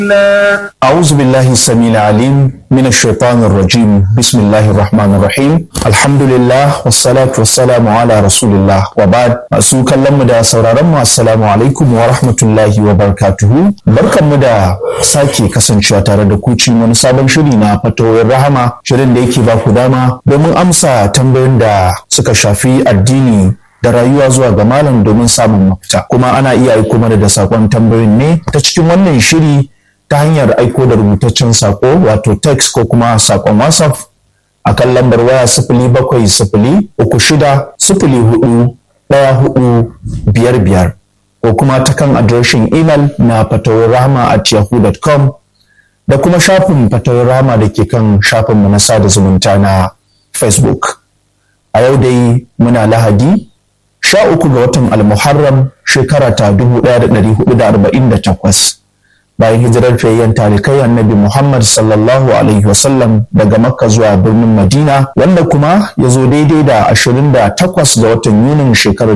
أعوذ بالله السميع العليم من الشيطان الرجيم بسم الله الرحمن الرحيم الحمد لله والصلاة والسلام على رسول الله وبعد masu kallon mu da sauraron mu assalamu alaikum wa rahmatullahi wa barakatuhu barkan mu da sake kasancewa tare da ku cikin wani sabon shiri na fatawoyin rahama shirin da yake ba ku dama domin amsa tambayoyin da suka shafi addini da rayuwa zuwa ga malam domin samun mafita kuma ana iya aiko mana da sakon tambayoyin ne ta cikin wannan shiri ta hanyar aiko da rubutaccen sako wato text ko kuma sakon whatsapp a kan lambar waya sifili bakwai sifili uku shida sifili hudu ɗaya hudu biyar biyar ko kuma ta kan adireshin imel na fatawarrahama at yahoo.com da kuma shafin fatawarrahama da ke kan shafinmu na sada zumunta na facebook a yau dai muna lahadi sha uku ga watan almuharram shekara ta dubu ɗaya da ɗari hudu da arba'in da takwas bayan hijirar fiyayyen talikai annabi Muhammad sallallahu alaihi wasallam daga Makka zuwa birnin Madina wanda kuma ya zo daidai da 28 ga watan Yunin shekarar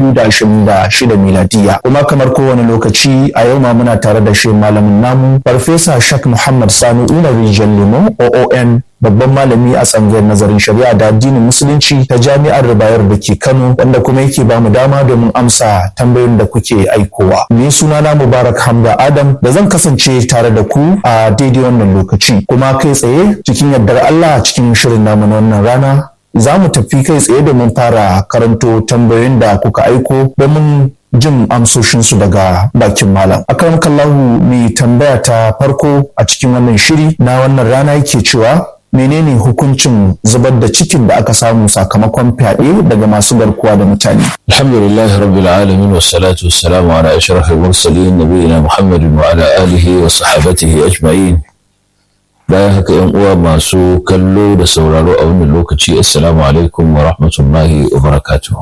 2026 miladiya. Kuma kamar kowane lokaci a yau ma muna tare da shi malamin namu Farfesa Shak Muhammad Sani Umar Rijal Limo OON babban malami a tsangayar nazarin shari'a da addinin musulunci ta jami'ar Bayar da ke Kano wanda kuma yake ba mu dama domin amsa tambayoyin da kuke aikowa. Ni sunana Mubarak Hamda Adam da zan kasance tare da ku a daidai wannan lokaci kuma kai tsaye cikin yardar Allah cikin shirin namu na wannan rana za mu tafi kai tsaye domin fara karanto tambayoyin da kuka aiko domin jin amsoshinsu daga bakin malam. Akan kallahu mai tambaya ta farko a cikin wannan shiri na wannan rana yake cewa menene hukuncin zubar da cikin da aka samu sakamakon fyaɗe daga masu garkuwa da mutane. Alhamdulillah rabbil alamin wa salatu wa salamu ala ashrafil mursalin nabiyina Muhammadin wa ala alihi wa sahabatihi ajma'in. Bayan haka yan uwa masu kallo da sauraro a wannan lokaci assalamu alaikum wa rahmatullahi wa barakatuh.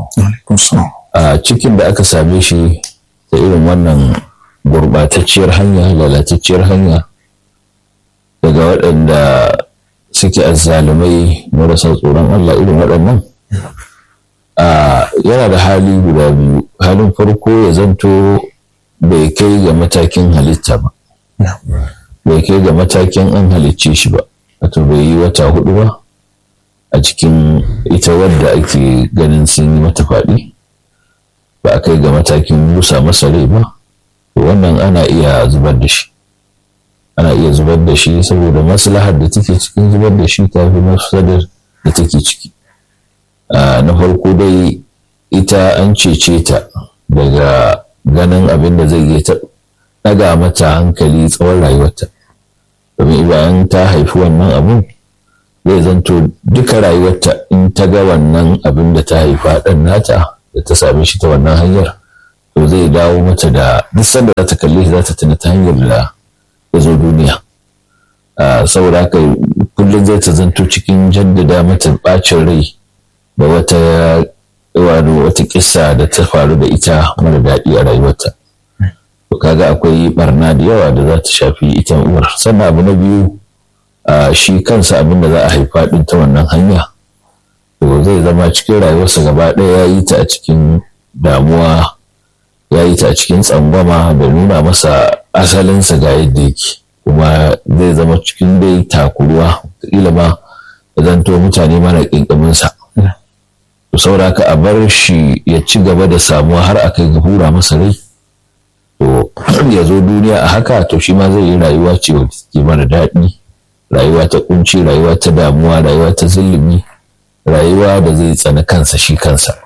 A cikin da aka same shi da irin wannan gurbatacciyar hanya lalatacciyar hanya daga waɗanda suke azzalumai marasa tsoron Allah irin waɗannan yana da hali guda biyu halin farko ya zanto bai kai ga matakin halitta ba bai kai ga matakin an halicce shi ba wato bai yi wata hudu ba a cikin ita wadda ake ganin sun yi mata faɗi ba a kai ga matakin busa masa rai ba wannan ana iya zubar da shi ana iya zubar da shi saboda maslahar da take cikin zubar da shi ta fi mafsadar da take ciki na farko dai ita an cece ta daga ganin abin da zai iya ta ɗaga mata hankali tsawon rayuwarta domin bayan ta haifi wannan abin zai zanto duka rayuwarta in ta ga wannan abin da ta haifa ɗan nata da ta same shi ta wannan hanyar to zai dawo mata da duk sanda za ta kalle shi za ta tuna ta hanyar da ya zo duniya saboda haka kullum zai ta zanto cikin jaddada mata bacin rai da wata wani wata kissa da ta faru da ita mara daɗi a rayuwarta to kaga akwai barna da yawa da za ta shafi ita uwar sannan abu na biyu shi kansa abin da za a haifa ɗin ta wannan hanya to zai zama cikin rayuwarsa gaba ɗaya ya yi ta a cikin damuwa ya yi ta a cikin tsangwama da nuna masa asalinsa ga yadda yake kuma zai zama cikin dai takuruwa kila ma zanto mutane mana ƙinƙaminsa to saboda a bar shi ya ci gaba da samuwa har a kai ga hura masa rai to ya zo duniya a haka to shi ma zai yi rayuwa ce wadda ke mara daɗi rayuwa ta kunci rayuwa ta damuwa rayuwa ta zulumi rayuwa da zai tsani kansa shi kansa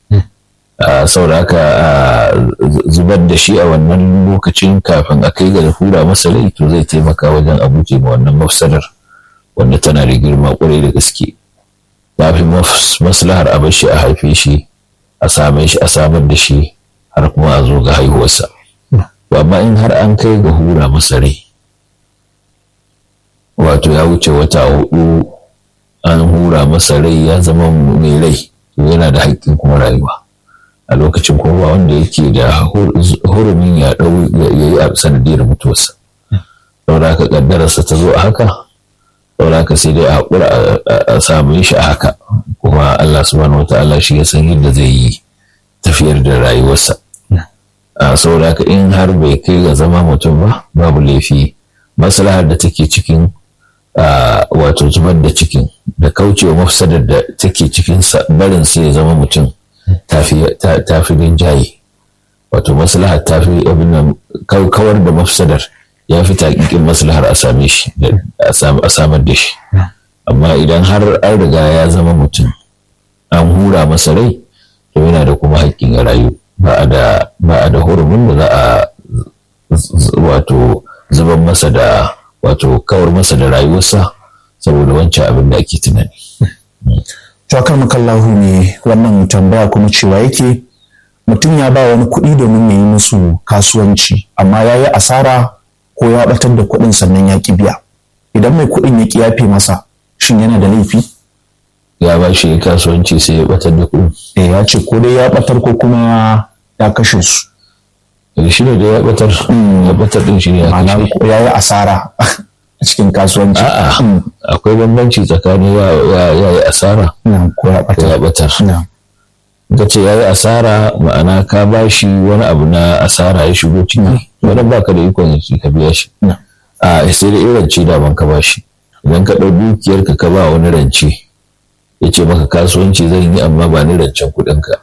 saboda haka zubar da shi a wannan lokacin kafin a kai ga hura masa rai to zai taimaka wajen abuje ma wannan mafsadar wanda tana da girma kwarai da gaske ya fi maslahar a shi a haife shi a same shi a samar da shi har kuma a zo ga haihuwarsa amma in har an kai ga hura masa rai wato ya wuce wata hudu an hura masa rai ya zama mai rai yana da haƙƙin kuma rayuwa a lokacin kuma wanda yake da hurumin ya ɗau ya yi a sanadiyar mutuwarsa saboda haka ƙaddararsa ta zo a haka saboda haka sai dai a haƙura a samu shi a haka kuma Allah subhanahu wataala shi ya san yadda zai yi tafiyar da rayuwarsa saboda haka in har bai kai ga zama mutum ba babu laifi maslahar da take cikin wato zubar da cikin da kaucewa mafsadar da take cikin barin sai ya zama mutum tafi rinjaye wato maslahar tafi abin nan kawar da mafsadar ya fi taƙiƙin maslahar a same shi a samar da shi amma idan har an riga ya zama mutum an hura masa rai to yana da kuma haƙƙin ya rayu ba a da hurumin da za a wato zuban masa da wato kawar masa da rayuwarsa saboda wancan abin da ake tunani. Tuwakar makallahu ne wannan tambaya kuma cewa yake mutum ya ba wani kuɗi domin ya yi musu kasuwanci amma ya yi asara ko ya ɓatar da kuɗin sannan ya ƙi biya. Idan mai kuɗin ya ƙi yafe masa shin yana da laifi? Ya ba shi kasuwanci sai ya ɓatar da kuɗin. Eh ya ce ko dai ya ɓatar ko kuma ya kashe su. shi ne da ya batar ya batar din shi ne ya Ma'ana ya yi asara a cikin kasuwanci. A'a akwai bambanci tsakanin ya yi asara ko ya ko ya batar. batar. Ka ce ya yi asara ma'ana ka ba shi wani abu na asara ya shigo ciki wani ba ka da ikon shi ka biya shi. A sai da irin ce daban ka ba shi. Idan ka ɗau dukiyar ka ka ba wani rance ya ce maka kasuwanci zan yi amma ba ni rancen kuɗinka.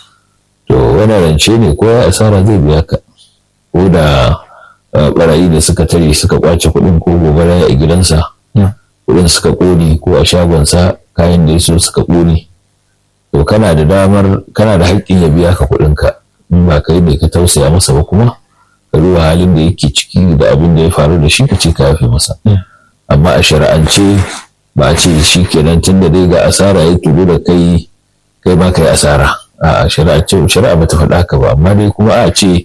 to wani rance ne ko ya asara zai biya ka ko da barayi da suka tare suka kwace kuɗin ko gobara a gidansa kuɗin suka ƙone ko a shagonsa kayan da ya so suka ƙone to kana da damar kana da haƙƙin ya biya ka kuɗinka in ba kai ne ka tausaya masa ba kuma ka duba halin da yake ciki da abin da ya faru da shi ka ce ka yafe masa amma a shari'ance ba a ce shi kenan tun da dai ga asara ya tudu da kai kai ma kai asara a shari'a shari'a bata faɗa haka ba amma dai kuma a ce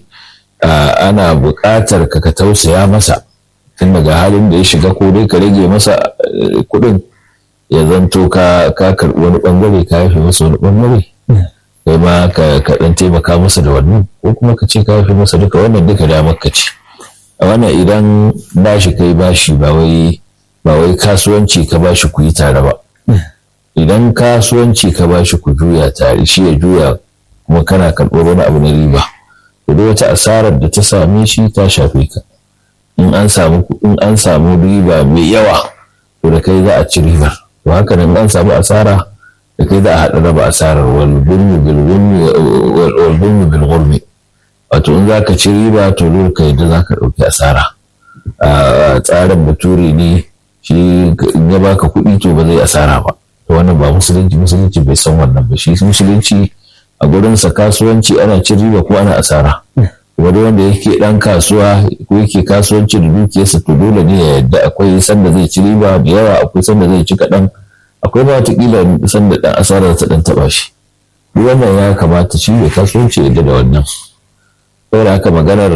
ana buƙatar ka ka tausaya masa tun daga halin da ya shiga ko dai ka rage masa kuɗin ya zanto ka ka karɓi wani ɓangare ka yafe masa wani ɓangare kai ma ka ka ɗan taimaka masa da wannan ko kuma ka ce ka yafe masa duka wannan duka damar ka ce a wannan idan bashi kai bashi ba wai ba wai kasuwanci ka bashi ku yi tare ba idan kasuwanci ka ba shi ku juya tare shi ya juya kuma kana karɓar wani abu na riba to duk wata asarar da ta same shi ta shafe ka in an samu in an samu riba mai yawa to da kai za a ci ribar to haka nan an samu asara da kai za a haɗa raba asarar wal bulmi bil wal bulmi bil gurmi wato in za ka ci riba to dole ka yadda za ka ɗauki asara a tsarin bature ne shi in ya baka kuɗi to ba zai asara ba wannan ba musulunci musulunci bai san wannan ba shi musulunci a gurinsa kasuwanci ana cin riba ko ana asara wani wanda yake dan kasuwa ko yake kasuwanci da dukiyarsa to dole ne ya yadda akwai sanda zai ci riba da yawa akwai sanda zai ci kaɗan akwai ba watakila sanda dan asara ta dan taɓa shi duk wannan ya kamata shi ya kasuwanci yadda da wannan saboda haka maganar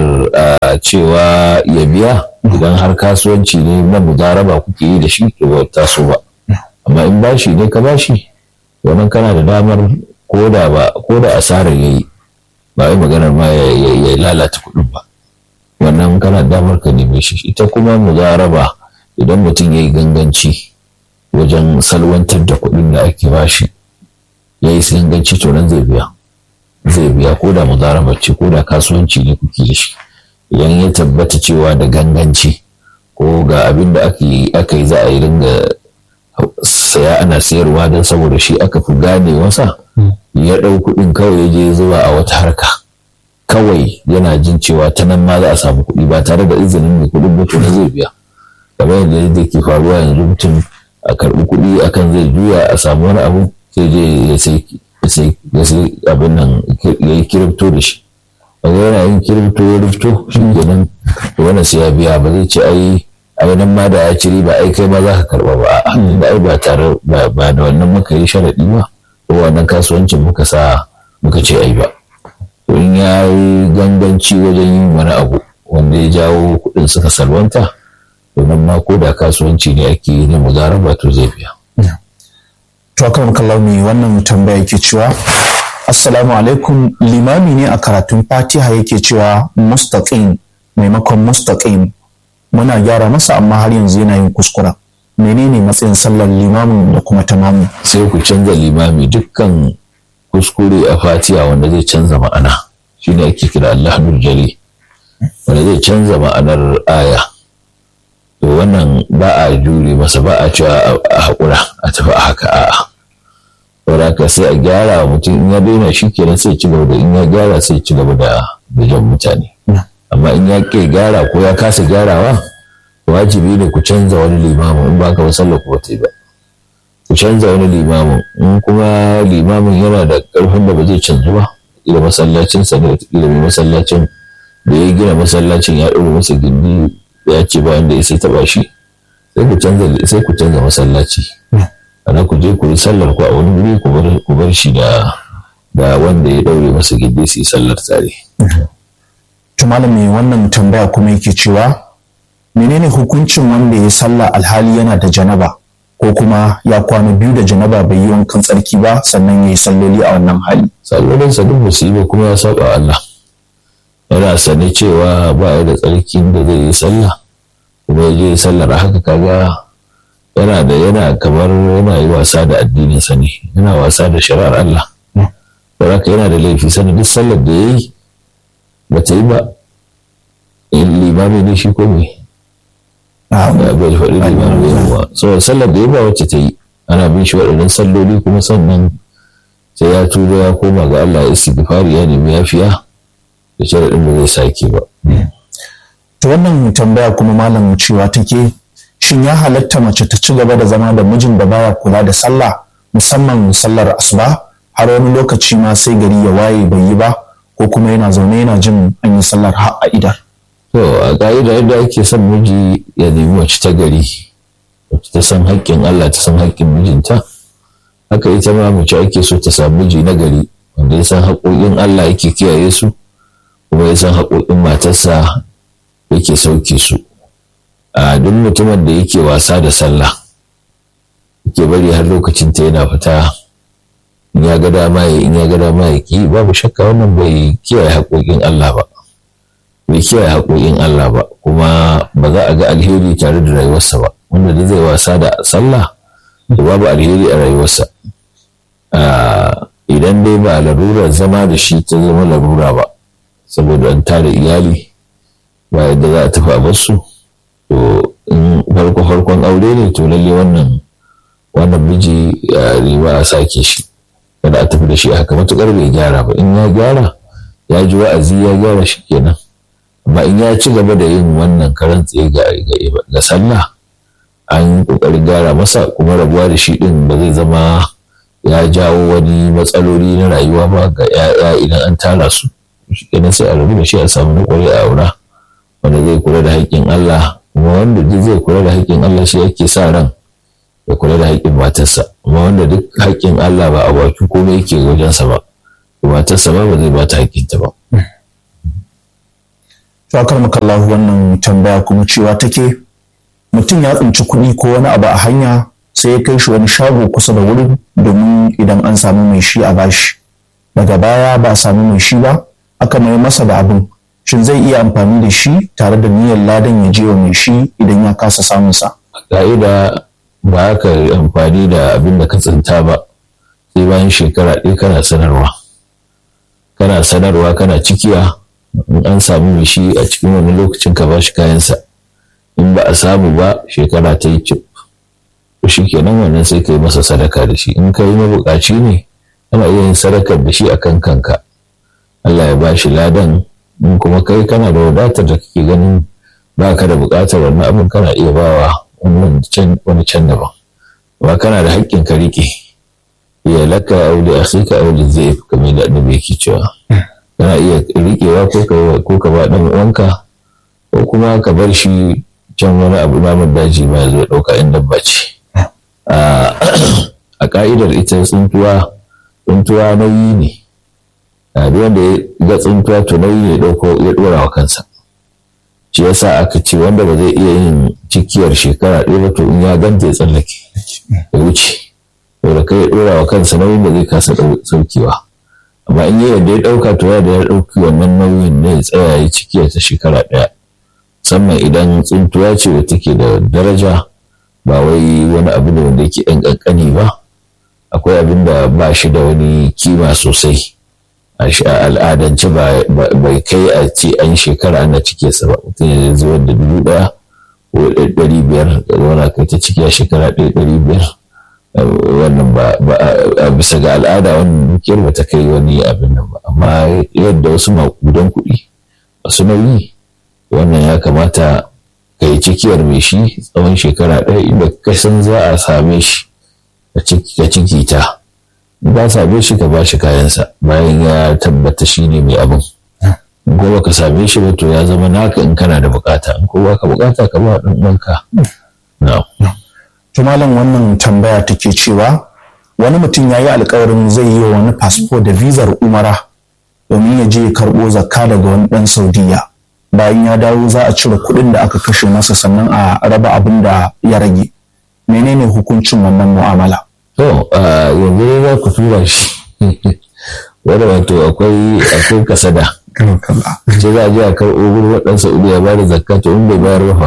cewa ya biya idan har kasuwanci ne na mudaraba kuke yi da shi to ba taso ba amma in bashi ne ka bashi wannan kana da damar ko da ba ko da asarar yayi ba wai maganar ma ya lalata kuɗin ba wannan kana damar ka neme shi ita kuma mudaraba idan mutum ya yi ganganci wajen salwantar da kuɗin da ake bashi ya yi ganganci to nan zai biya zai biya ko da mudaraba ce ko da kasuwanci ne kuke da shi idan ya tabbata cewa da ganganci ko ga abin da aka yi za a yi ringa saya ana sayarwa don saboda shi aka fi gane wasa ya ɗau kuɗin kawai ya je zuwa a wata harka kawai yana jin cewa ta nan ma za a samu kuɗi ba tare da izinin mai kuɗin ba na zai biya kamar yadda yadda ke faruwa yanzu mutum a karɓi kuɗi akan zai juya a samu wani abu sai je ya sai ya sai abin nan ya yi kirifto da shi ba yana yin kirifto ya rifto shi kenan wannan sai ya biya ba zai ce ai ai nan ma da ya ci riba ai kai ma za ka karba ba a da ai ba tare ba da wannan muka yi sharaɗi ba ko wannan kasuwancin muka sa muka ce ai ba to in ya yi ganganci wajen yin wani abu wanda ya jawo kuɗin suka salwanta to nan ma ko da kasuwanci ne ake yi na muzaraba to zai biya. to akan kallon wannan tambaya yake cewa assalamu alaikum limami ne a karatun fatiha yake cewa mustaqim maimakon mustaqim muna gyara masa amma har yanzu yana yin kuskura menene matsayin sallar limamin da kuma tamamu sai ku canza limami dukkan kuskure a fatiha wanda zai canza ma'ana shine ake kira Allahul jali wanda zai canza ma'anar aya wannan ba a jure masa ba a cewa a haƙura a tafi a haka a'a saboda ka sai a gyara wa mutum in ya daina shi kenan sai ci gaba da in ya gyara sai ci gaba da bijan mutane amma in ya ke gyara ko ya kasa gyarawa wajibi ne ku canza wani limamin in ba ka ba sallar ku ba ba ku canza wani limamin in kuma limamin yana da ƙarfin da ba zai canzu ba ila masallacin sa ne ila mai masallacin da ya gina masallacin ya ɗaure masa gindi ya ce bayan da ya sai taɓa shi sai ku canza sai ku canza masallaci ana ku je ku yi sallar ku a wani wuri ku bar shi da da wanda ya ɗaure masa gindi su yi sallar tare. to malami wannan tambaya kuma yake cewa menene hukuncin wanda ya sallah alhali yana da janaba ko kuma ya kwana biyu da janaba bai yi wankan tsarki ba sannan ya yi salloli a wannan hali sallolin sa duk musiba kuma ya saba Allah yana sane cewa ba ya da tsarkin da zai yi sallah kuma ya je sallar haka kaga yana da yana kamar yana yi wasa da addinin sa ne yana wasa da shari'ar Allah saboda yana da laifi sanin duk sallar da ya yi ba ta yi ba in limami ne shi ko me bai faɗi limami yawa saboda sallar da ya ba wacce ta yi ana bin shi waɗannan salloli kuma sannan sai ya tuba ya koma ga Allah ya istighfari ya nemi yafiya da sharaɗin da zai sake ba. To wannan tambaya kuma malam cewa take shin ya halatta mace ta ci gaba da zama da mijin da baya kula da sallah musamman sallar asuba har wani lokaci ma sai gari ya waye bai yi ba ko kuma yana zaune yana jin an yi sallar har a idar. To a ƙa'ida yadda ake son miji ya nemi wacce ta gari wacce ta san haƙƙin Allah ta san haƙƙin mijinta haka ita ma mace ake so ta samu miji na gari wanda ya san haƙoƙin Allah yake kiyaye su kuma ya san haƙoƙin matarsa yake sauke su a duk mutumin da yake wasa da sallah yake bari har lokacin ta yana fita in ya ga dama ya in ya ga dama ya ki babu shakka wannan bai kiyaye haƙoƙin Allah ba bai kiyaye haƙoƙin Allah ba kuma ba za a ga alheri tare da rayuwarsa ba wanda da zai wasa da sallah to babu alheri a rayuwarsa idan dai ba larurar zama da shi ta zama larura ba saboda an tara iyali ba yadda za a tafi a basu to in farko farkon aure ne to lalle wannan wannan miji riba a sake shi kada a tafi da shi haka matukar bai gyara ba in ya gyara ya ji wa'azi ya gyara shi kenan amma in ya ci gaba da yin wannan karan tsaye ga sallah an kokarin gyara masa kuma rabuwa da shi din ba zai zama ya jawo wani matsaloli na rayuwa ba ga 'ya'ya idan an tara su shi kenan sai a rabu da shi a samu na kwarai a aura wanda zai kula da haƙƙin Allah kuma wanda duk zai kula da haƙƙin Allah shi yake sa ran ya kula da haƙƙin matarsa amma wanda duk haƙƙin Allah ba a bakin komai yake wajensa ba matarsa ba ba zai ba ta haƙƙinta ba. Shakar makallahu wannan tambaya kuma cewa take mutum ya tsinci kuɗi ko wani abu a hanya sai ya kai shi wani shago kusa da wurin domin idan an samu mai shi a bashi daga baya ba a samu mai shi ba aka mai masa da abin shin zai iya amfani da shi tare da niyyar ladan ya je wa mai shi idan ya kasa samun sa ka'ida ba ka amfani da abin da ka tsinta ba sai bayan shekara ɗaya kana sanarwa kana sanarwa kana cikiya in an samu mai shi a cikin wani lokacin ka bashi kayansa in ba a samu ba shekara ta yi cip to shi kenan wannan sai ka yi masa sadaka da shi in ka yi mabukaci ne ana iya yin sadakar da shi a kan kanka Allah ya bashi ladan in kuma kai kana da wadatar da kake ganin ba ka da bukatar wannan abin kana iya bawa wani can daban ba kana da haƙƙin ka riƙe ya laka auli akhika auli zai kamar da annabi yake cewa kana iya riƙewa ko ka ba ɗan uwanka ko kuma ka bar shi can wani abu namun daji ma ya zo ɗauka in dabba ce a ka'idar ita tsuntuwa tsuntuwa nauyi ne a duk wanda ya ga tsuntuwa to nauyi ne ɗauko ya ɗora wa kansa shi yasa aka ce wanda ba zai iya yin cikiyar shekara ɗaya ba to in ya ganta ya tsallake ya wuce saboda kai ya ɗora wa kansa nauyin da zai kasa saukewa amma in yi yadda ya ɗauka to ya da ya ɗauki wannan nauyin ne ya tsaya ya cikiyar ta shekara ɗaya musamman idan tsuntuwa ce da take da daraja ba wai wani abu ne wanda yake ɗan ƙanƙani ba akwai abin da ba shi da wani kima sosai a al'adance bai kai a ce an shekara ana cike sa ba mutum ya zuwa da dubu ɗaya ɗari biyar zauna kai ta ciki a shekara ɗaya ɗari biyar wannan ba a bisa ga al'ada wannan dukiyar ba ta kai wani abin nan ba amma yadda wasu maƙudan kuɗi masu nauyi wannan ya kamata ka yi cikiyar mai shi tsawon shekara ɗaya inda ka san za a same shi ka ciki ta ba same shi ka ba shi kayansa bayan ya tabbata shi ne mai abin gobe ka same shi ba to ya zama naka in kana da bukata in kowa ka bukata ka ba ɗan uwanka na'am to malam wannan tambaya take cewa wani mutum ya yi alkawarin zai yi wa wani fasfo da vizar umara domin ya je ya karɓo zakka daga wani ɗan saudiya bayan ya dawo za a cire kuɗin da aka kashe masa sannan a raba abin da ya rage menene hukuncin wannan mu'amala to yanzu ne za ku tura shi wanda wato akwai akwai kasada ce za a je a karɓo gurin waɗansa saudiya ba da zakka to in bai bayar ba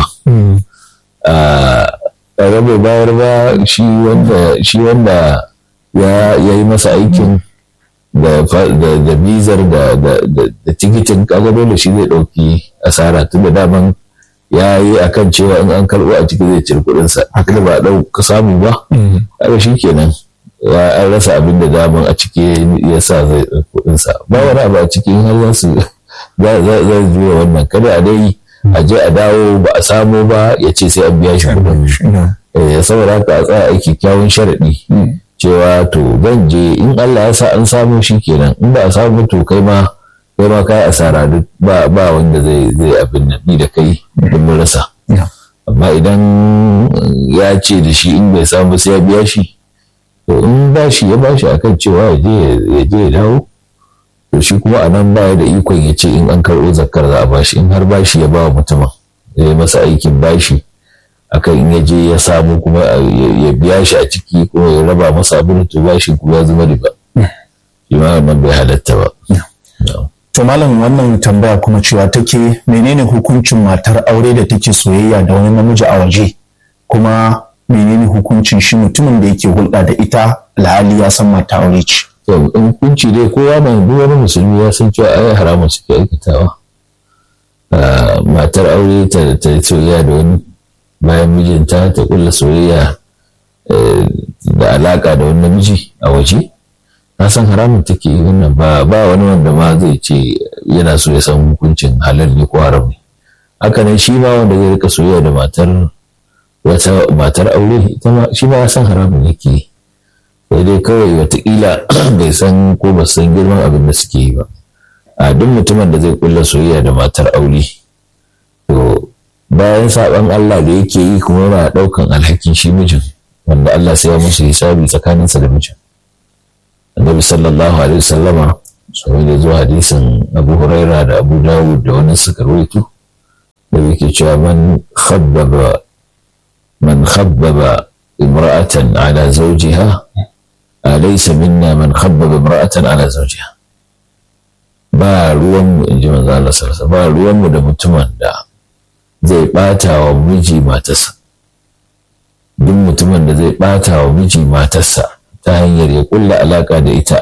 kaga bai bayar ba shi wanda shi wanda ya yi masa aikin da bizar da tikitin kaga dole shi zai ɗauki asara tun da daman ya yi a kan cewa in an karɓo a ciki zai cire kuɗinsa haka ba ɗauka samu ba kaga shi kenan ya an rasa abin da daman a ciki ya sa zai kuɗinsa ba wani abu a ciki har za su zai juya wannan kada a dai a je a dawo ba a samu ba ya ce sai an biya shi kuɗin saboda haka a tsaya aiki kyawun sharaɗi cewa to zan je in Allah ya sa an samu shi kenan in ba a samu to kai ma kai ma kai asara duk ba ba wanda zai zai abin nan ni da kai duk mun rasa amma idan ya ce da shi in bai samu sai ya biya shi to in ba shi ya ba shi akan cewa ya je ya je ya dawo to shi kuma a nan baya da ikon ya ce in an karɓo zakkar za a bashi in har bashi ya ba wa mutumin ya yi masa aikin bashi akan in ya je ya samu kuma ya biya shi a ciki kuma ya raba masa abin to bashi kuma ya zama riba shi ma wannan bai halatta ba to malam wannan tambaya kuma cewa take menene hukuncin matar aure da take soyayya da wani namiji a waje kuma menene hukuncin shi mutumin da yake hulɗa da ita alhali ya san mata aure ce to in hukunci dai kowa mai duk wani musulmi ya san cewa ai haramun suke aikatawa matar aure ta ta soyayya da wani bayan mijinta ta kulla soyayya da alaka da wani namiji a waje na san haramun take wannan ba ba wani wanda ma zai ce yana so ya san hukuncin halal ne ko haram ne haka nan shi ma wanda zai rika soyayya da matar wata matar aure ita ma shi ma ya san haramun yake sai dai kawai watakila bai san ko ba san girman abin da suke yi ba a duk mutumin da zai kulla soyayya da matar aure to bayan saban Allah da yake yi kuma yana daukan alhakin shi mijin wanda Allah sai ya musu hisabi tsakaninsa da mijin annabi sallallahu alaihi wasallama sai da zuwa hadisin Abu Huraira da Abu Dawud da wani suka rawaito da yake cewa man khabbaba man khabbaba imra'atan ala zawjiha alaysa minna man khabbaba imra'atan ala zawjiha ba ruwan mu inji manzo Allah sallallahu ba ruwan mu da mutumin da zai bata wa miji matarsa duk mutumin da zai bata wa miji matarsa ta hanyar ya kulla alaka da ita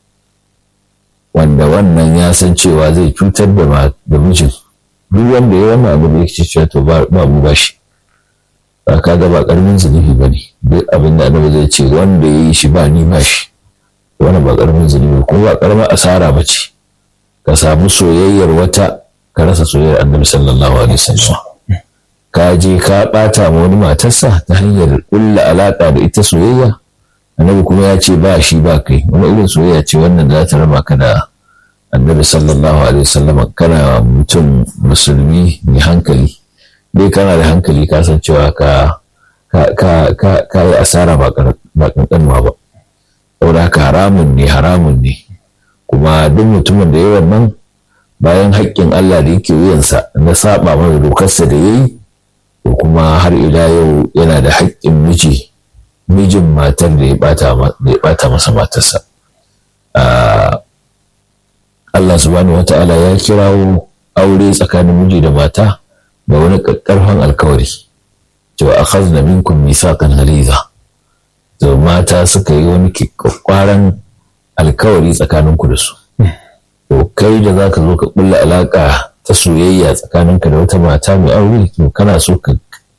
wanda wannan ya san cewa zai cutar da mijin duk wanda ya wannan abu da yake cewa to ba mu ba shi ba ka ga ba karamin zunubi ba ne duk abin da annabi zai ce wanda ya yi shi ba ni ba shi wannan ba karamin zunubi kuma ba karamin asara ba ce ka samu soyayyar wata ka rasa soyayyar annabi sallallahu alaihi wasallam ka je ka bata ma wani matarsa ta hanyar kulla alaka da ita soyayya annabi kuma ya ce ba shi ba kai wani irin soyayya ce wannan za ta raba ka da annabi sallallahu alaihi wasallam kana mutum musulmi mai hankali dai kana da hankali ka san cewa ka ka yi asara ba kankanwa ba saboda haka haramun ne haramun ne kuma duk mutumin da ya wannan bayan haƙƙin Allah da yake wuyansa na saba mai dokarsa da ya yi to kuma har ila yau yana da haƙƙin miji mijin matar da ya bata masa matarsa Allah subhanahu wa ta'ala ya kirawo aure tsakanin miji da mata da wani ƙarfan alkawari cewa akhazna minkum mithaqan ghaliza to mata suka yi wani kwakwaran alkawari tsakaninku da su to kai da zaka zo ka kulla alaka ta soyayya tsakaninka da wata mata mai aure to kana so ka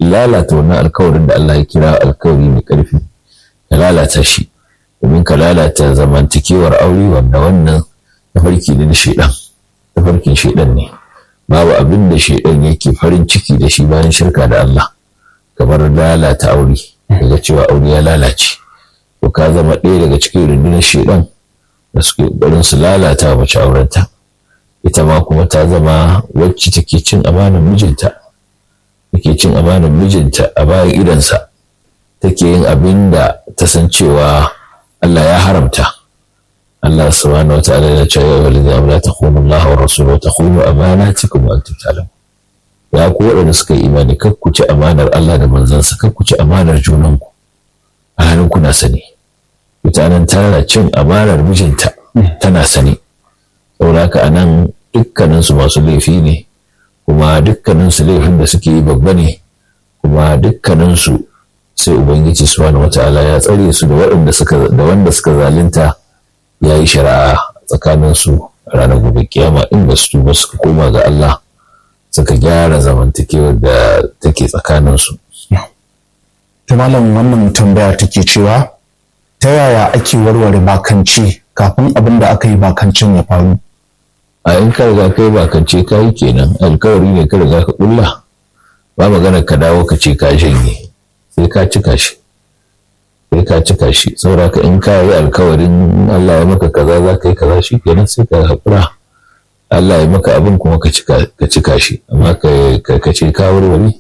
lalata wannan alkawarin da Allah ya kira alkawari mai ƙarfi ka lalata shi domin ka lalata zamantakewar aure wanda wannan tafarki ne na shaidan tafarkin shaidan ne babu abin da shaidan yake farin ciki da shi bayan shirka da Allah kamar lalata aure daga cewa aure ya lalace to ka zama ɗaya daga cikin rundunar shaidan da suke ƙoƙarin su lalata mace aurenta ita ma kuma ta zama wacce take cin amanar mijinta take cin amanar mijinta a bayan idansa take yin abin da ta san cewa Allah ya haramta Allah subhanahu wa ta'ala ya ce ya walidina amla takhunu Allah wa rasuluhu takhunu amanatikum wa antum ta'lamun ya ku waɗanda suka yi imani kar ku ci amanar Allah da manzansa kar ku ci amanar junanku a halin kuna sani mutanen tana cin amanar mijinta tana sani saboda haka anan dukkaninsu masu laifi ne kuma dukkaninsu laifin da suke yi babba ne kuma dukkaninsu sai ubangiji subhanahu wata'ala ya tsare su da waɗanda suka da wanda suka zalunta ya yi shari'a tsakaninsu ranar gobe kiyama in ba su tuba suka koma ga Allah suka gyara zamantakewar da take tsakaninsu. ta malam wannan tambaya take cewa ta yaya ake warware bakanci kafin abin da aka yi bakancin ya faru a in ka riga kai bakance ka yi kenan alkawari ne ka riga ka kulla ba magana ka dawo ka ce ka janye sai ka cika shi sai ka cika shi saboda ka in ka yi alkawarin Allah ya maka kaza za ka yi kaza shi kenan sai ka haƙura Allah ya maka abin kuma ka cika shi amma ka ce ka warware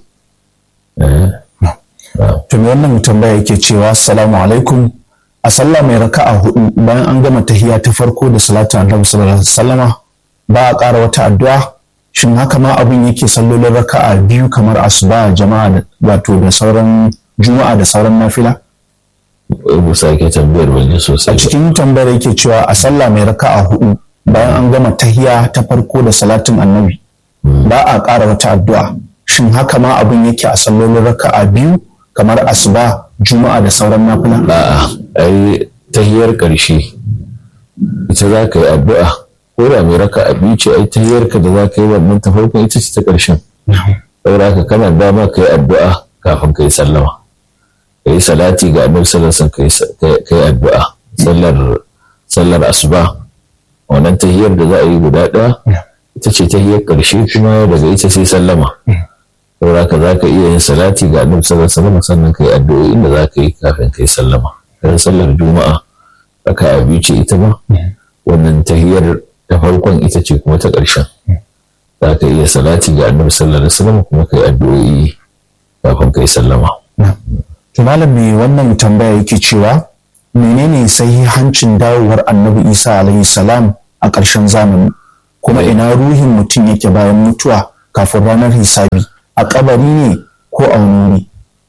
to me wannan tambaya yake cewa assalamu alaikum a sallah mai raka'a hudu bayan an gama tahiyya ta farko da salatu annabi sallallahu alaihi wasallama ba a ƙara wata addu'a shin haka ma abin yake sallolin raka'a biyu kamar asuba jama'a wato da sauran juma'a da sauran nafila Mu sake tambayar wani sosai a cikin tambayar yake cewa a sallah mai raka'a hudu bayan an gama tahiyya ta farko da salatin annabi ba a ƙara wata addu'a shin haka ma abin yake a sallolin raka'a biyu kamar asuba juma'a da sauran nafila a'a ai tahiyar ƙarshe ita za ka yi addu'a ko da mai raka a biyu ce ai tahiyar ka da za ka yi wannan ta farkon ita ce ta ƙarshen saboda haka kana dama ka yi addu'a kafin ka yi sallama ka yi salati ga annabi sallallahu alaihi wasallam ka yi addu'a sallar sallar asuba wannan tahiyar da za a yi guda ɗaya ita ce tahiyar ƙarshe kuma daga ita sai sallama saboda ka za ka iya yin salati ga annabi sallallahu alaihi wasallam sannan ka yi addu'o'in da za ka yi kafin ka yi sallama kan sallar juma'a raka a biyu ce ita ma wannan tahiyar ta farkon ita ce kuma ta ƙarshen za ka iya salati ga annabi sallallahu alaihi wasallam kuma ka yi addu'o'i kafin ka yi sallama to malam me wannan tambaya yake cewa menene sahihancin dawowar annabi isa alaihi salam a ƙarshen zamani kuma ina ruhin mutum yake bayan mutuwa kafin ranar hisabi a kabari ne ko a wani wuri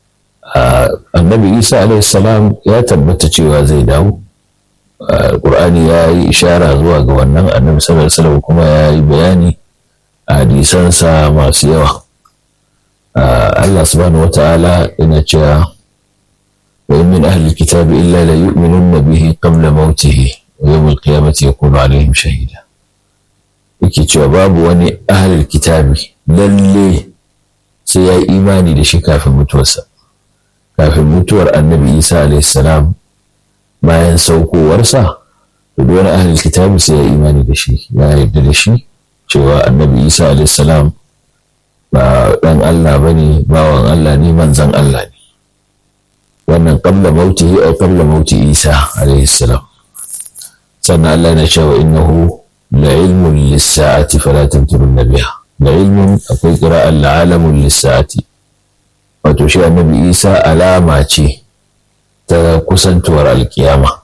annabi isa alaihi salam ya tabbata cewa zai dawo Qur'ani ya yi ishara zuwa ga wannan annabi sallallahu alaihi wasallam kuma ya yi bayani a hadisansa masu yawa Allah subhanahu wata'ala yana cewa wa in min ahli kitabi illa la yu'minunna bihi qabla mautihi wa yawm al-qiyamati yakunu alaihim shahida yake cewa babu wani ahli kitabi lalle sai ya yi imani da shi kafin mutuwarsa kafin mutuwar annabi isa alaihi salam bayan saukowarsa to wani ahlul kitabi sai ya imani da shi ya yarda da shi cewa annabi isa alayhi salam ba dan Allah bane bawan Allah ne manzon Allah ne wannan qabla mautihi ay qabla mauti isa alayhi salam sannan Allah na cewa innahu la ilmun lis-sa'ati fala tamturun biha la ilmun akwai qira'an la alamun lis-sa'ati wato shi annabi isa alama ce ta kusantuwar alkiyama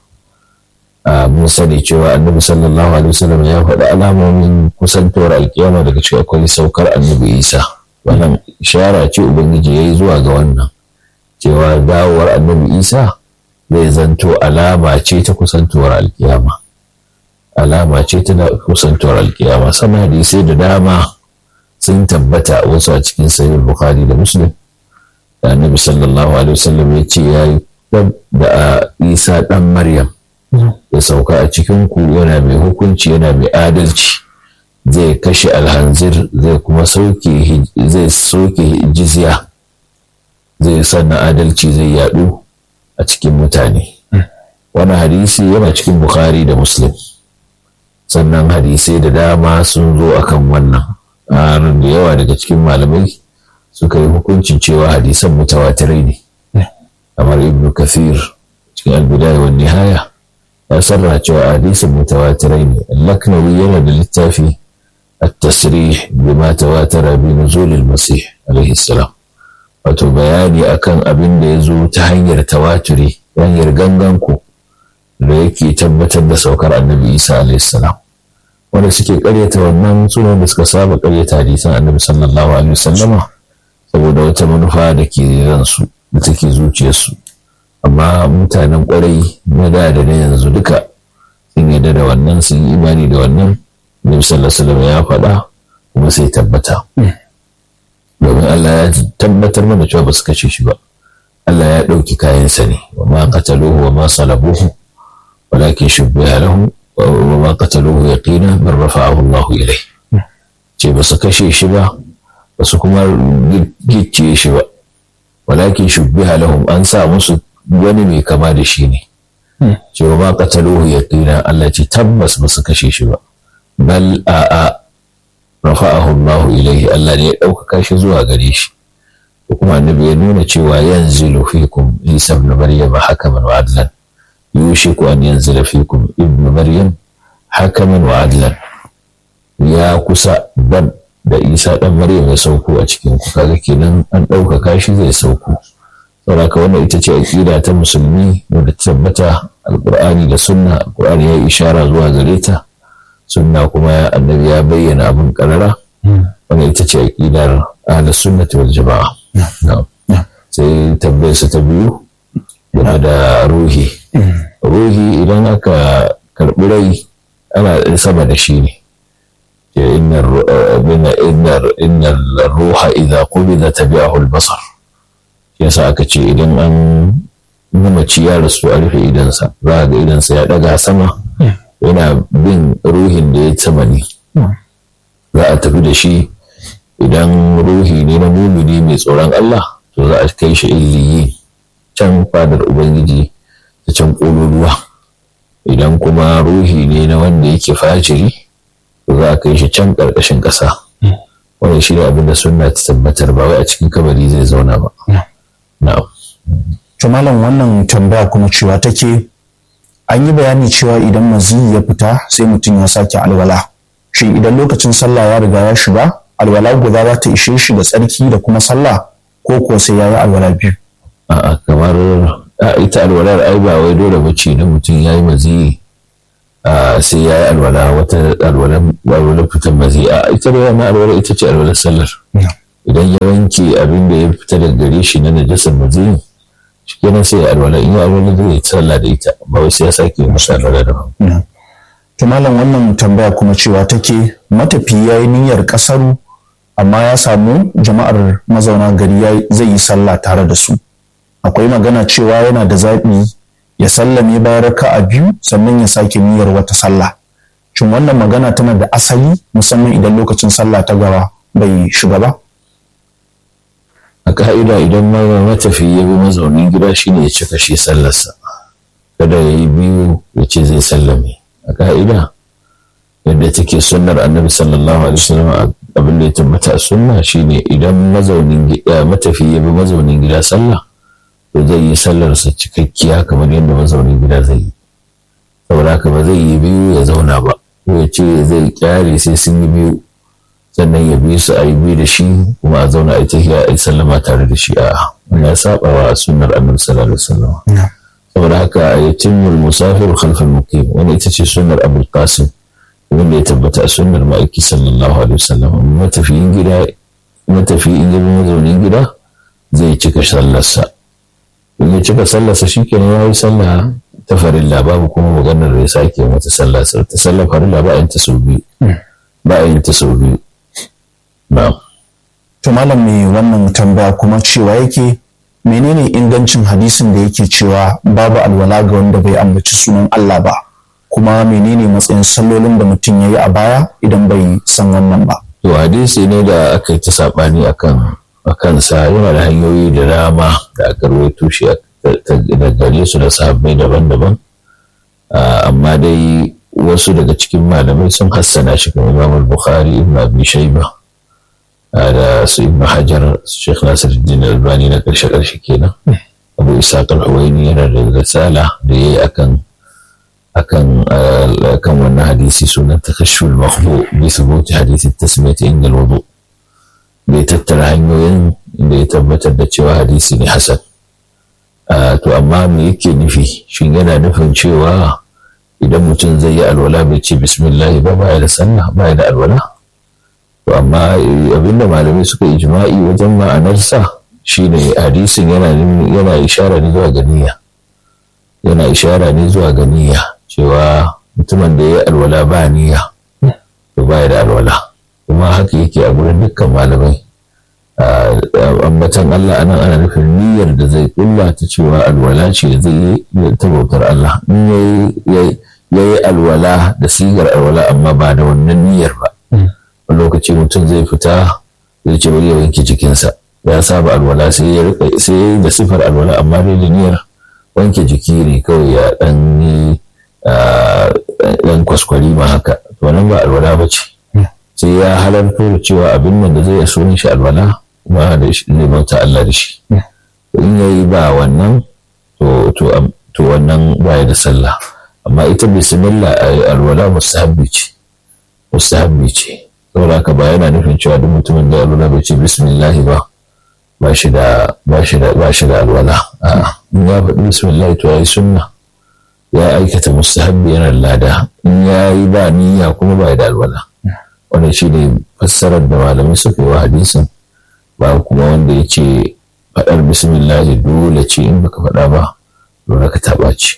mun sani cewa annabi sallallahu alaihi wasallam ya faɗi alamomin kusantuwar alkiyama daga cikin akwai saukar annabi isa wannan ishara ce ubangiji ya yi zuwa ga wannan cewa dawowar annabi isa zai zanto alama ce ta kusantuwar alkiyama alama ce ta kusantuwar alkiyama sannan hadisai da dama sun tabbata wasu a cikin sahih bukhari da muslim da annabi sallallahu alaihi wasallam ya ce ya yi da isa ɗan maryam ya sauka a cikin ku yana mai hukunci yana mai adalci zai kashe alhanzir zai kuma soke zai soke jizya zai sanna adalci zai yadu a cikin mutane wani hadisi yana cikin bukhari da muslim sannan hadisai da dama sun zo akan wannan har da yawa daga cikin malamai suka yi hukuncin cewa hadisan mutawatirai ne kamar ibn kathir cikin albidaya wa nihaya ya sarra cewa hadisan mutawatirai ne laknawi yana da littafi التصريح بما تواتر بنزول المسيح عليه السلام wato bayani akan abin da ya zo ta hanyar tawaturi hanyar ganganku da yake tabbatar da saukar annabi isa alaihissalam wanda suke karyata wannan sunan da suka saba karyata hadisan annabi sallallahu alaihi wasallama saboda wata manufa da ke ransu da take zuciyarsu amma mutanen kwarai na da da na yanzu duka sun yarda da wannan sun yi imani da wannan Nabi sallallahu alaihi ya faɗa kuma sai tabbata. Domin Allah ya tabbatar mana cewa ba su kashe shi ba. Allah ya ɗauki kayansa ne, wa ma qataluhu wa ma salabuhu walakin shubbiha lahu wa ma qataluhu yaqina man rafa'ahu Allah ilayh. Ce ba su kashe shi ba, ba su kuma gicciye shi ba. Walakin shubbiha lahum an sa musu wani mai kama da shi ne. Ce wa ma qataluhu yaqina Allah ce tabbas ba su kashe shi ba. bal a'a rafa'ahu Allah ilaihi Allah ne ya ɗaukaka shi zuwa gare shi ko kuma annabi ya nuna cewa yanzilu fikum Isa ibn Maryam hakaman wa adlan yushiku an yanzila fikum ibn Maryam hakaman wa adlan ya kusa ban da Isa dan Maryam ya sauko a cikin ku kaga kenan an ɗaukaka shi zai sauko saboda wannan ita ce aqida ta musulmi da tabbata alqur'ani da sunna alqur'ani ya ishara zuwa gare ta sunna kuma annabi ya bayyana abin karara wanda ita ce aƙidar ahlus sunnati wal jama'a sai tambayar sa ta biyu game da ruhi ruhi idan aka karɓi rai ana sama da shi ne inna ruha idza qubida tabi'ahu al-basar yasa aka ce idan an mamaci ya rasu a rufe idansa za ga idansa ya ɗaga sama yana bin ruhin da ya sama ne za a tafi da shi idan ruhi ne na mumini mai tsoron Allah to za a kai shi illiyi can fadar ubangiji ta can ƙololuwa idan kuma ruhi ne na wanda yake fajiri to za a kai shi can ƙarƙashin ƙasa wannan shi ne abin da sunna ta tabbatar ba wai a cikin kabari zai zauna ba na'am to malam wannan tambaya kuma cewa take an yi bayani cewa idan maziyi ya fita sai mutum ya sake alwala shi idan lokacin sallah ya riga ya shiga alwala guda za ta ishe shi da tsarki da kuma sallah ko ko sai ya yi alwala biyu a'a kamar ita alwalar ai ba wai dole bace na mutum ya yi maziyi sai ya yi alwala wata alwalar fitan maziyi a ita da wannan alwala ita ce alwalar sallar idan ya wanke abin da ya fita daga gare shi na najasar maziyi kenan sai alwala in yi alwala zai yi sallah da ita ba wai sai ya sake masa alwala da to malam wannan tambaya kuma cewa take matafi ya yi niyyar kasaru amma ya samu jama'ar mazauna gari zai yi sallah tare da su akwai magana cewa yana da zaɓi ya sallame bayan raka'a biyu sannan ya sake niyyar wata sallah shin wannan magana tana da asali musamman idan lokacin sallah ta gaba bai shiga ba a ka'ida idan matafi ya bi mazaunin gida shine ya cika shi sallarsa kada ya yi biyu ya ce zai sallame a ka'ida yadda take sunnar annabi sallallahu alaihi wasallam abin da ya tabbata a sunna shine idan mazaunin gida matafi ya bi mazaunin gida sallah to zai yi sallarsa cikakkiya kamar yadda mazaunin gida zai yi saboda haka ba zai yi biyu ya zauna ba ko ya ce zai kyare sai sun yi biyu sannan ya bi su a yi bi da shi kuma a zauna a tafiya a yi sallama tare da shi a ya saba wa sunnar annabi sallallahu alaihi wasallam saboda haka a yi timmul musafir khalfal muqim wani ita ce sunnar abul qasim wanda ya tabbata a sunnar ma'aiki sallallahu alaihi wasallam matafiyin gida matafi in yabi mazaunin gida zai cika sallarsa in ya cika sallarsa shikenan ya yi sallah ta farilla babu kuma maganar da ya sake mata sallah ta sallar farilla ba a yin ta sau biyu ba a yin ta sau biyu To malam mai wannan tambaya kuma cewa yake menene ingancin hadisin da yake cewa babu alwala ga wanda bai ambaci sunan Allah ba kuma menene matsayin sallolin da mutum ya yi a baya idan bai san wannan ba. To hadisi ne da aka yi ta saɓani akan a kansa yana da hanyoyi da dama da aka rawaito shi da gare su da sahabbai daban-daban amma dai wasu daga cikin malamai sun hassana shi kamar Imam Bukhari Ibn Abi Shayba da su Ibn Hajar Sheikh Nasiruddin Albani na karshe karshe kenan Abu Ishaq al-Huwaini yana da risala da yayi akan akan akan wannan hadisi sunan takashshul makhbu bi thubuti hadisi tasmiyati inda al-wudu bai tattara hanyoyin da ya tabbatar da cewa hadisi ne hasan to amma me yake nufi shin yana nufin cewa idan mutum zai yi alwala bai ce bismillah ba baya da sallah baya da alwala to amma abinda malamai suka ijma'i wajen ma'anarsa shine hadisin yana yana ishara ne zuwa ga niyya yana ishara ne zuwa ga niyya cewa mutumin da ya yi alwala ba niyya to baya da alwala kuma haka yake a gurin dukkan malamai ambatan Allah anan ana nufin niyyar da zai kulla ta cewa alwala ce zai yi ta bautar Allah in ya yi alwala da sigar alwala amma ba da wannan niyyar ba a lokaci mutum zai fita zai ce bari ya wanke jikinsa ya saba alwala sai ya yi da sifar alwala amma dai da niyyar wanke jiki ne kawai ya dan yi dan kwaskwari ma haka to nan ba alwala ba ce sai ya halarto da cewa abin nan da zai so shi alwala ba da shi zai bauta Allah da shi in yayi ba wannan to to to wannan baya da sallah amma ita bismillah alwala mustahabbi ce mustahabbi ce saboda haka ba yana nufin cewa duk mutumin da alwala bai ce bismillah ba ba shi da ba shi da ba shi da alwala a'a in ya faɗi bismillah to yayi sunna ya aikata mustahabbi yana lada in yayi ba niyya kuma ba da alwala wannan shi ne fassarar da malamai suka yi wa hadisin ba kuma wanda ya ce faɗar bismillah dole ce in baka faɗa ba dole ka taɓa ce.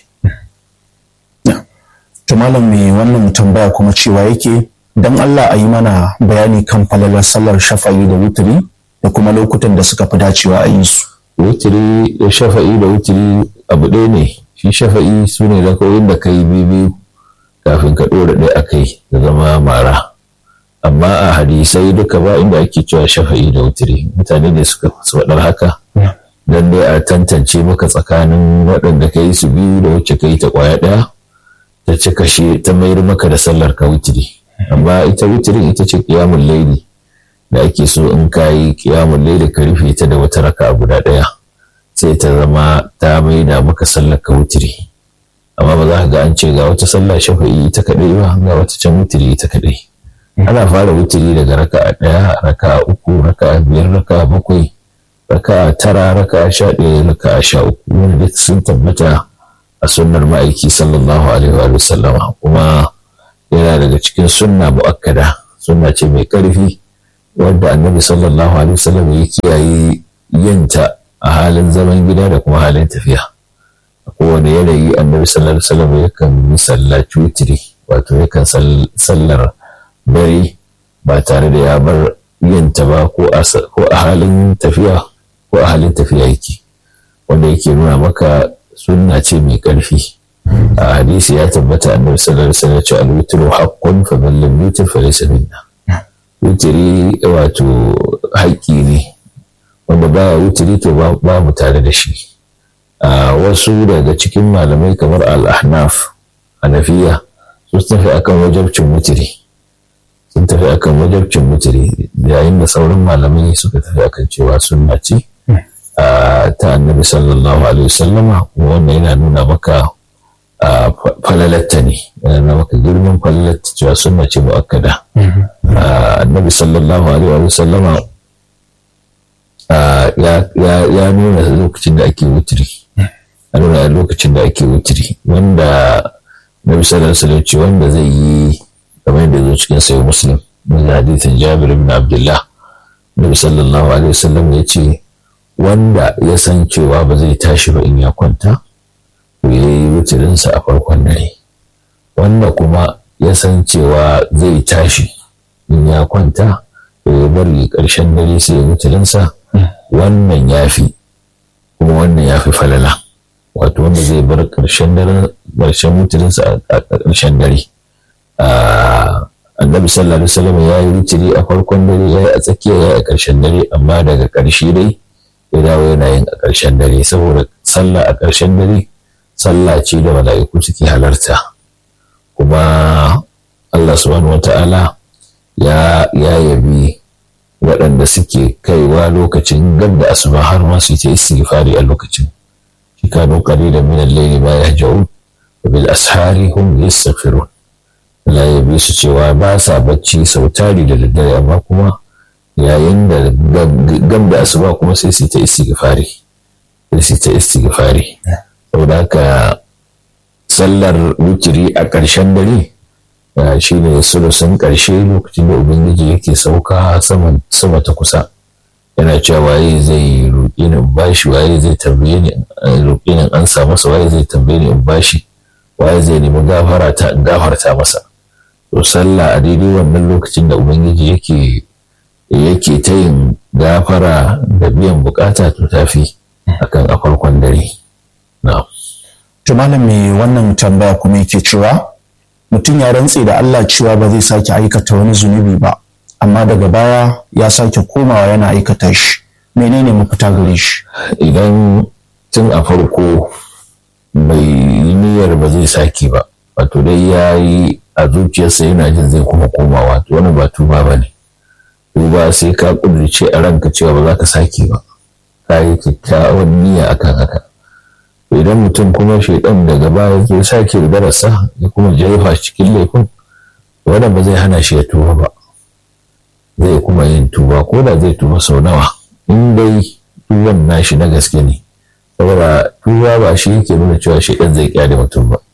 to malam mai wannan tambaya kuma cewa yake dan Allah a yi mana bayani kan falalar sallar shafa'i da wuturi da kuma lokutan da suka fi dacewa a yi su. wuturi da shafa'i da wuturi abu ɗaya ne shi shafa'i su ne da da ka yi biyu kafin ka ɗora ɗaya a kai da zama mara. amma a hadisai duka ba inda ake cewa shafa'i da wutiri mutane ne suka faɗar haka don dai a tantance maka tsakanin waɗanda ka yi su biyu da wacce ka yi ta ƙwaya ɗaya ta ci kashe ta mayar maka da sallar ka wutiri amma ita wutirin ita ce ƙiyamun laili da ake so in ka yi ƙiyamun laili ka rufe ta da wata raka guda ɗaya sai ta zama ta maida maka sallar ka wutiri amma ba za ka ga an ce ga wata sallah shafa'i ita kaɗai ba ga wata can wutiri ita kaɗai ana fara wuturi daga raka'a ɗaya raka'a uku raka'a biyar raka'a bakwai raka'a tara raka'a sha ɗaya raka'a sha uku wani duk sun tabbata a sunnar ma'aiki sallallahu alaihi wa sallama kuma yana daga cikin sunna mu'akkada sunna ce mai ƙarfi wadda annabi sallallahu alaihi wa sallam ya kiyaye yinta a halin zaman gida da kuma halin tafiya a kowane yanayi annabi sallallahu alaihi wa sallam yakan yi sallaci wutiri wato yakan sallar dare ba tare da ya bar yinta ba ko a halin tafiya ko a halin tafiya yake wanda yake nuna maka sunna ce mai ƙarfi a hadisi ya tabbata annabi sallallahu alaihi wasallam ce al-witru haqqun fa man lam yutir fa laysa minna witri wato haƙƙi ne wanda baya witri to ba mu tare da shi wasu daga cikin malamai kamar al-ahnaf hanafiya su tafi akan wajabcin witri sun tafi akan wajabcin mutiri yayin da sauran malamai suka tafi akan cewa sunna ce ta annabi sallallahu alaihi wasallama kuma wannan yana nuna maka falalatta ne yana nuna maka girman falalatta cewa sunna ce mu'akkada annabi sallallahu alaihi wasallama ya nuna lokacin da ake wutiri a nuna lokacin da ake wutiri wanda nabi sallallahu alaihi wasallam ce wanda zai yi kamar yadda zo cikin sayi muslim min hadithin jabir ibn abdullah nabi sallallahu alaihi wasallam ya ce wanda ya san cewa ba zai tashi ba in ya kwanta to ya yi wutirinsa a farkon dare wanda kuma ya san cewa zai tashi in ya kwanta to ya bari ƙarshen dare sai ya wutirinsa wannan ya fi kuma wannan ya fi falala wato wanda zai bar ƙarshen dare ƙarshen wutirinsa a ƙarshen dare annabi sallallahu alaihi wasallam ya yi witiri a farkon dare ya yi a tsakiya ya yi a ƙarshen dare amma daga ƙarshe dai ya dawo yana yin a ƙarshen dare saboda sallah a ƙarshen dare sallah ce da mala'iku suke halarta kuma Allah subhanahu wata'ala ya ya yabi waɗanda suke kaiwa lokacin gab da asuba har ma su ta istighfari a lokacin shi kanu qalilan min al-layli ma yahja'un wa bil ashari hum yastaghfirun Allah ya bi su cewa ba sa bacci sau tari da daddare amma kuma yayin da gab da asuba kuma sai su ta istighfari sai su ta istighfari saboda haka sallar wutiri a ƙarshen dare shi ne sulusun ƙarshe lokacin da ubangiji yake sauka sama ta kusa yana cewa waye zai roƙi ni in bashi waye zai tambaye ni roƙi ni an sa masa waye zai tambaye ni in bashi waye zai nemi gafara ta in gafarta masa to sallah a daidai wannan lokacin da ubangiji yake yake ta yin gafara da biyan bukata to tafi akan a farkon dare na'am to malam me wannan tambaya kuma yake cewa mutum ya rantse da Allah cewa ba zai sake aikata wani zunubi ba amma daga baya ya sake komawa yana aikata shi menene mafita gare shi idan tun a farko bai yi niyyar ba zai sake ba wato dai ya yi a zuciyarsa yana jin zai kuma komawa to wani ba tuba ba ne tuba sai ka kudurce a ranka cewa ba za ka sake ba ka yi kyakkyawan niyya akan haka idan mutum kuma shaidan daga baya zai sake darasa ya kuma jefa cikin laifin wannan ba zai hana shi ya tuba ba zai kuma yin tuba ko da zai tuba sau nawa in dai tuban nashi na gaske ne saboda tuba ba shi yake nuna cewa shaidan zai kyale mutum ba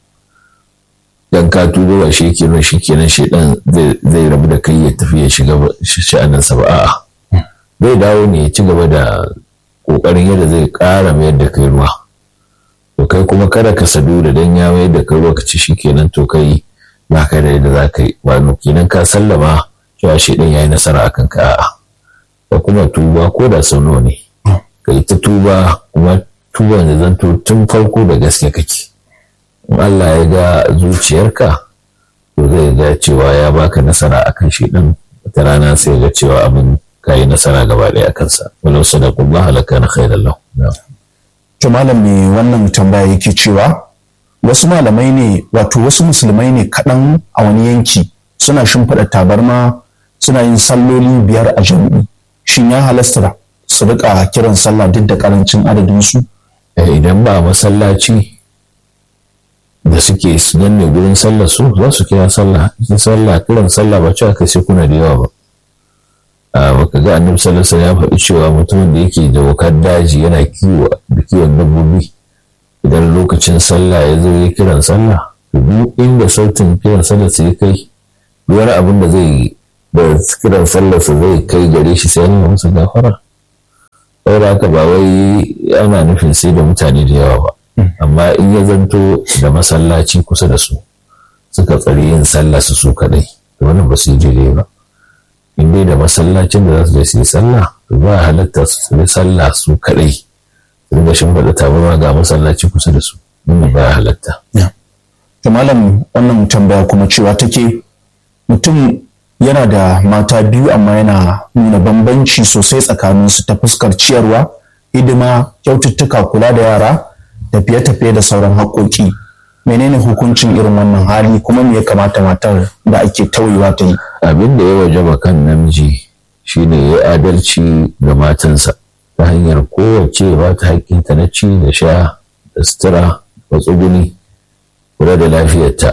dan ka tuba ba shi yake nuna shi kenan shaidan zai rabu da kai ya tafi ya shiga sha'aninsa ba a'a zai dawo ne ya ci gaba da kokarin yadda zai kara mayar da kai ruwa to kai kuma kada ka sadu da dan ya mayar da kai ruwa ka ci shi kenan to kai ba ka da yadda za ka yi wani kenan ka sallama cewa shaidan ya yi nasara akan ka a'a ko kuma tuba ko da sau nawa ne ka yi ta tuba kuma tuba da zanto tun farko da gaske kake in Allah ya ga zuciyarka to zai ga cewa ya baka nasara akan shaidan wata rana sai ga cewa abin ka yi nasara gaba ɗaya a kansa walau sadaqullah laka na khairan lahu to malam me wannan tambaya yake cewa wasu malamai ne wato wasu musulmai ne kaɗan a wani yanki suna shimfiɗa tabarma suna yin salloli biyar a jami'i shin ya halasta su rika kiran sallah duk da karancin adadin su idan ba masallaci da suke nan ne gurin sallar su za su kira sallah sallah kiran sallah ba cewa kai sai kuna da yawa ba a baka ga annabi sallallahu alaihi ya faɗi cewa mutumin da yake da wakar daji yana kiwo da kiwon dabbobi idan lokacin sallah ya zo ya kiran sallah to duk inda sautin kiran sallah sai kai wani abin da zai da kiran sallah sa zai kai gare shi sai yana musu gafara saboda haka ba wai ana nufin sai da mutane da yawa ba amma in ya zanto da masallaci kusa da su suka tsari yin sallah su su kadai to wannan ba su yi daidai ba in dai da masallacin da za su je su yi sallah to ba halatta su yi sallah su kadai su dinga shimfiɗa tabarma ga masallaci kusa da su wannan ba halatta. to malam wannan tambaya kuma cewa take mutum yana da mata biyu amma yana nuna bambanci sosai tsakaninsu ta fuskar ciyarwa hidima kyaututtuka kula da yara tafiye-tafiye da sauran haƙoƙi menene hukuncin irin wannan hali kuma me ya kamata matar da ake tauyewa ta yi abin da ya wajaba kan namiji shine ya adalci ga matansa ta hanyar kowace ba ta haƙƙinta na ci da sha da sutura da tsuguni kula da lafiyarta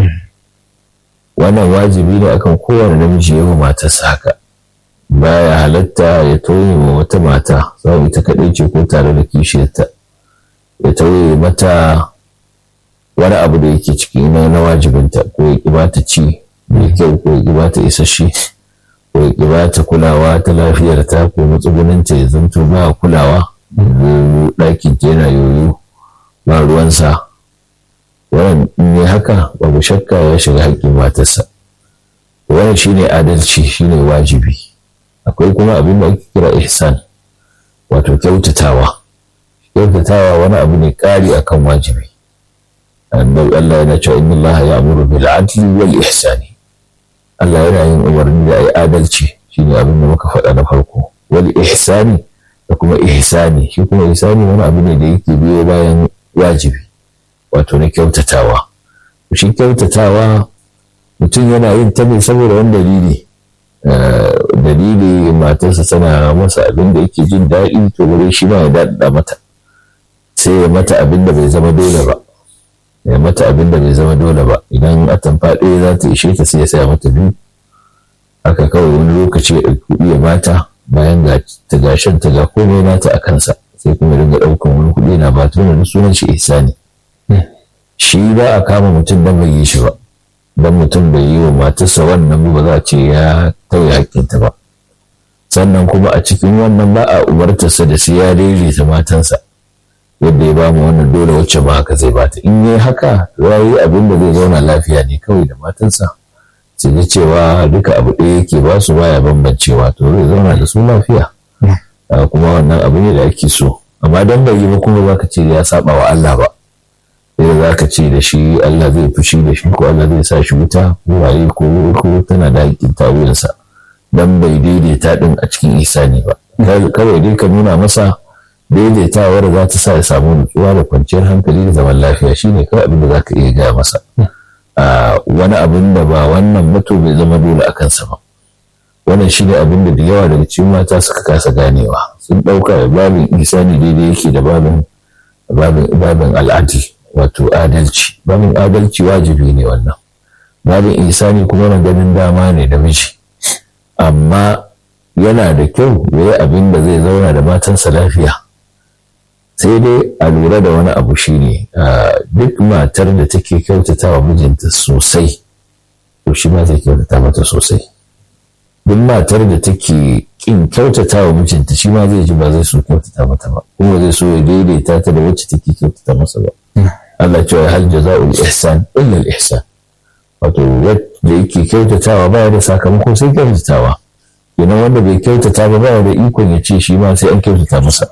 wannan wajibi ne akan kowane namiji ya matarsa haka baya halatta ya tauye wa wata mata sau ita kaɗai ce ko tare da kishiyarta ya tauye mata wani abu da yake ciki na wajibinta ko ya ƙi bata ci mai kyau ko ya ƙi bata isasshe ko ya ƙi bata kulawa ta lafiyarta ko matsuguninta ya zanto ba kulawa ɗakin ta yana yoyo ba ruwansa wannan in yi haka babu shakka ya shiga haƙƙin matarsa wannan shine adalci shine wajibi akwai kuma abin da ake kira ihsan wato kyautatawa kyautatawa wani abu ne ƙari akan wajibi annabi Allah yana cewa inna Allah ya'muru bil adli wal ihsani Allah yana yin umarni da a yi adalci shine abin da muka faɗa na farko wal ihsani da kuma ihsani shi kuma ihsani wani abu ne da yake biyo bayan wajibi wato na kyautatawa shi kyautatawa mutum yana yin ta ne saboda wani dalili dalili matarsa tana masa abin da yake jin daɗi to bare shi ma ya daɗaɗa mata sai ya mata abin da bai zama dole ba ya mata abin da bai zama dole ba idan atamfa ɗaya za ta ishe ta sai ya saya mata biyu haka kawai wani lokaci ya ɗauki kuɗi ya bata bayan ga ta gashin ta ga komai nata a kansa sai kuma dinga ɗaukan wani kuɗi na ba tuna sunan shi ihsani shi ba a kama mutum don bai yi shi ba don mutum bai yi wa matarsa wannan ba za a ce ya tauye hakkinta ba sannan kuma a cikin wannan ba a umartarsa da sai ya daidaita matansa yadda ya bamu wannan dole wacce ba haka zai bata in yi haka ya yi abin da zai zauna lafiya ne kawai da matansa sai da cewa duka abu ɗaya yake ba su baya bambancewa to zai zauna da su lafiya kuma wannan abu ne da ake so amma don bai yi ba kuma za ka ce ya saba wa Allah ba sai za ka ce da shi Allah zai fushi da shi ko Allah zai sa shi wuta ko waye ko ko tana da hakkin tawuyansa dan bai daidaita din a cikin isani ba kawai dai ka nuna masa daidaitawar za ta sa ya samu nutsuwa da kwanciyar hankali da zaman lafiya shine kawai abin da za ka iya gaya masa wani abin da ba wannan mutu bai zama dole a kansa ba wannan shine abin da da yawa daga cikin mata suka kasa ganewa sun ɗauka babin isani daidai yake da babin babin al'adil wato adalci babin adalci wajibi ne wannan babin isani kuma na ganin dama ne da miji amma yana da kyau ya yi abin da zai zauna da matansa lafiya sai dai a lura da wani abu shine duk matar da take kyautata wa mijinta sosai to shi ma zai kyautata mata sosai duk matar da take kin kyautata wa mijinta shi ma zai ji ba zai so kyautata mata ba kuma zai so ya daidaita ta da wacce take kyautata masa ba Allah cewa hal jaza'ul ihsan illa al ihsan wato wanda yake kyautatawa baya da sakamako sai kyautatawa kenan wanda bai kyautata ba baya da ikon ya ce shi ma sai an kyautata masa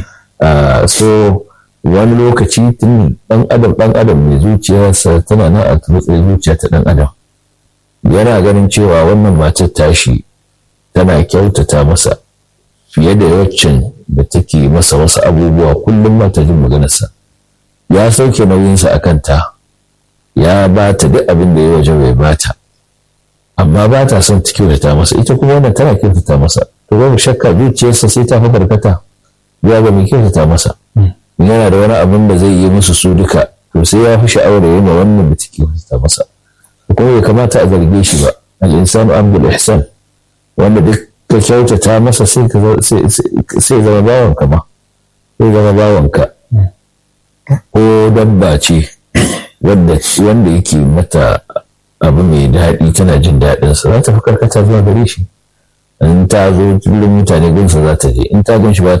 so wani lokaci tun dan adam dan adam mai zuciyarsa tana nan a matsayin zuciya ta dan adam yana ganin cewa wannan matar tashi tana kyautata masa fiye da waccan da take masa wasu abubuwa kullum ma ta jin maganarsa ya sauke nauyinsa a kanta ya ba ta duk abin da ya waje bai ba ta amma ba ta son ta kyautata masa ita kuma wannan tana kyautata masa to babu shakka zuciyarsa sai ta fi barkata ya ga mai kyautata masa yana da wani abin da zai yi musu su duka to sai ya fi sha'awar yi ma wannan da take kyautata masa kuma bai kamata a zarge shi ba al-insanu abdul ihsan wanda duk ka kyautata masa sai zama bawanka ma sai zama bawanka ko dabba ce wanda yake mata abu mai daɗi tana jin daɗinsa za ta fi karkata zuwa gare shi in ta zo kullum mutane gunsa za ta je in ta gan shi ba